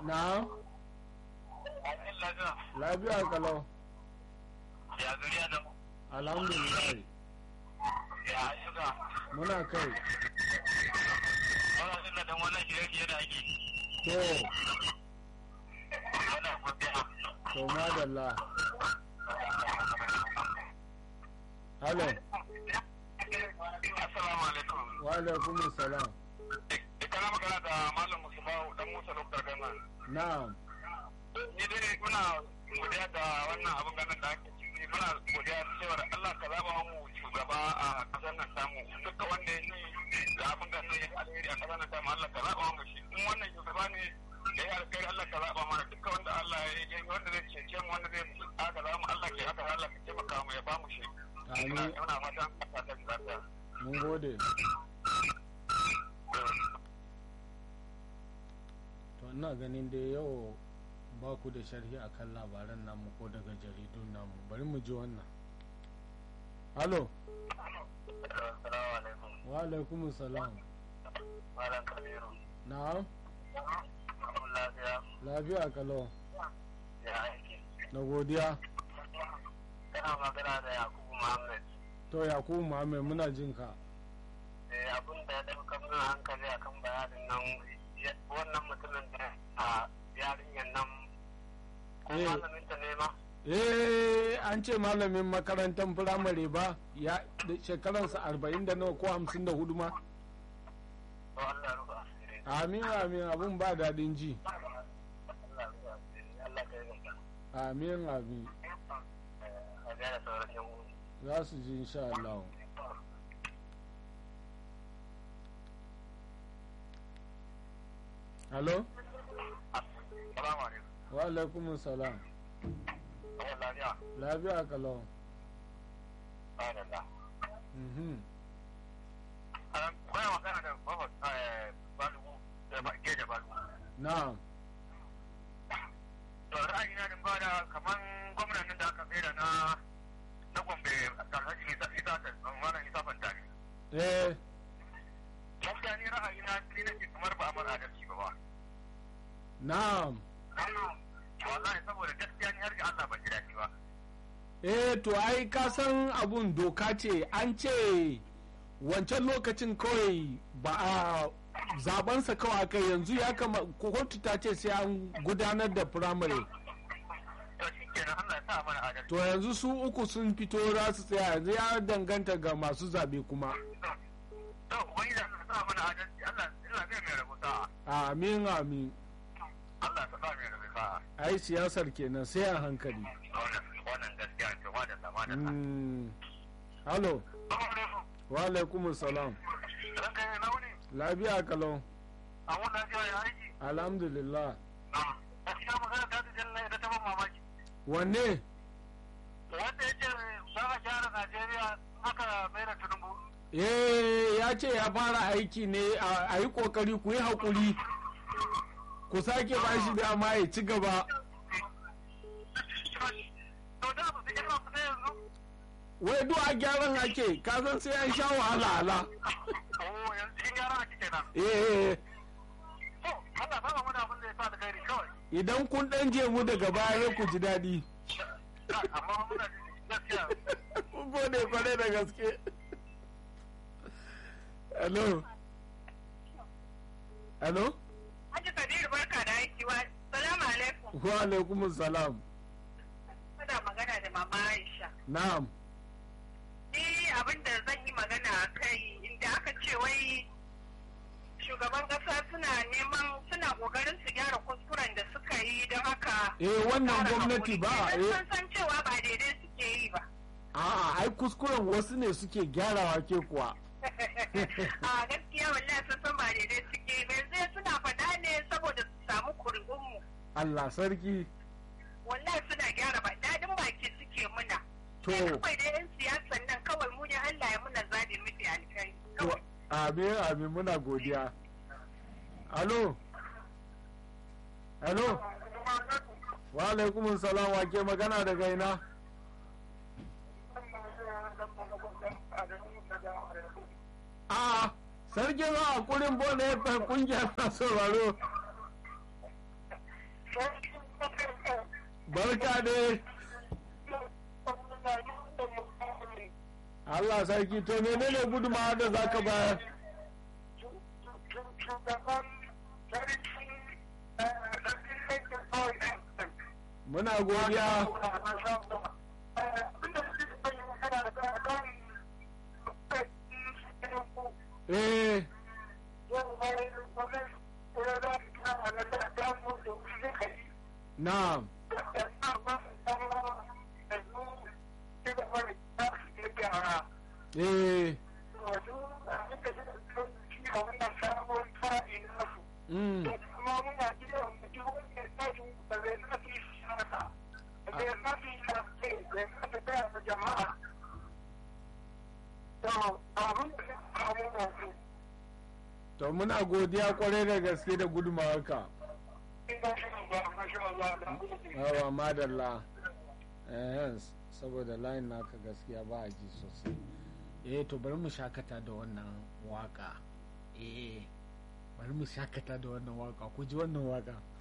na lafiya kalau Ya zuriya da alhamdulillah ya ayyuka. muna kai Wannan suna dan wannan shirye-shirye da ake. to Yana godiya. to madalla halo Assalamu alaikum. wa alaikum salam Ita na magana da Malam Mustafa dan Musa Lokta Gana. na'am Ni dai muna godiya da wannan abin ganin da ake ciki. Muna godiya cewar Allah ka zaba mu shugaba a kasar nan tamu. Duka wanda ya yi da abin ganin ya alheri a kasar nan tamu Allah ka zaba mu shi. In wannan shugaba ne da ya alkhairi Allah ka zaba mana duka wanda Allah ya yi wanda zai cece mu wanda zai aka zaba mu Allah ke haka Allah ka taimaka mu ya ba mu shi. Ina amin ina fatan ka ta lafiya. mun gode to ina ganin dai yau ba ku da sharhi akan labaran namu ko daga jaridun namu bari mu ji wannan halo Assalamu alaikum. wa alaikum salam Malam Kabiru. na'am Mun lafiya. lafiya kalau Ya aiki. na godiya Kana magana da Yakubu Muhammad. to yakubu muhammed muna jin ka Eh, abin da ya ɗauka min hankali akan bayanin nan ya- wannan mutumin da a yarinyar nan ko Eh. malamin ta ne ma eh an ce malamin makarantar firamare ba ya da shekaransa arba'in da nawa ko hamsin da hudu ma to Allah ya rufa asiri amin amin abun ba daɗin ji Allah ya rufa asiri Allah ka yi maka amin amin a gaya sauran yan uwa za su ji insha Allah Halo? Salamu alaikum. Wa alaikum salam. Wannan lafiya. Lafiya kalau. Alhamdulillah. Mhm. Kuna magana da Baba Balugu da Geja Balugu. Na'am. to ra'ayina din ba da kaman gwamnan nan da aka tsere na na gombe alhaji isa isa ta wannan isa fantani Eh, gaskiya ni ra'ayina ni nake kamar ba a mara adalci ba ba na'am. wallahi saboda gaskiya ni har ga Allah ban ji daɗi ba Eh, to ai ka san abun doka ce an ce wancan lokacin kawai ba a zabansa kawai aka yanzu ya kama kotu ta ce sai an gudanar da firamare. to shikenan Allah ya sa mana adalci To yanzu su uku sun fito za su tsaya yanzu ya danganta ga masu zabe kuma. to ubangiji Allah ya sa mana adalci Allah Allah zai mai rabo sa'a Amin amin. Allah ya sa mai rabo sa'a Ai siyasar kenan sai a hankali. wannan wannan gaskiya ce ba da sama da sa Mm. Halo, wa alaikum salam. ranka ne launi Lafiya kalau. a wannan lafiya ya aiki Alhamdulillah. gaskiya magana ta ta jalla da ta ban mamaki Wanne? wanda ya ce za a gyara Najeriya aka mai da Tinubu. Eh, ya ce ya fara aiki ne a a yi kokari ku yi haƙuri. Ku sake ba shi dama ya ci gaba. To da ba su gyara ku sai yanzu? Wai duk a gyaran ake, ka san sai an sha wahala ala. Oh yanzu cikin gyara ake kenan. Eh, To Allah ba mu da abin da ya sa da gairi kawai. idan kun ɗan je mu daga baya ku ji daɗi. Amma muna da gaskiya. Mun gode kwarai da gaske. Hello. Hello? Haji Kabiru barka da aiki wa salamu alaikum. Wa alaikum salam. Kuna magana da mama Aisha. Na'am. Ni abin da zan yi magana a kai inda aka ce wai shugaban kasa suna neman suna kokarin su gyara kuskuren da suka yi don haka. Eh wannan ƙara gwamnati haƙuri. ba Kenan eh sun san cewa ba daidai suke yi ba. a'a ai kuskuren wasu ne suke gyarawa ke kuwa. a gaskiya wallahi sun san ba daidai suke yi ba yanzu suna faɗa ne saboda su samu kuri'unmu. Allah sarki. wallahi suna gyara ba daɗin baki suke muna. To. Sai kawai da 'yan siyasan nan kawai mu ne Allah ya muna zaɓi mafi alkai. To amin amin muna godiya. Alo. Hello. Wa alaikum salam wa ke magana daga ina? A sarkin a kurin bone ya kungiyar na sauraro. barka ne Allah sarki to menene gudunmawa da za ka bayar muna godiya eh na'am eh mm. to muna godiya kwarai da gaske da gudumawarka yawa madalla eh saboda layin naka gaskiya ba a ji sosai eh to bari mu shakata da wannan waka eh bari mu shakata da wannan waka ku ji wannan waka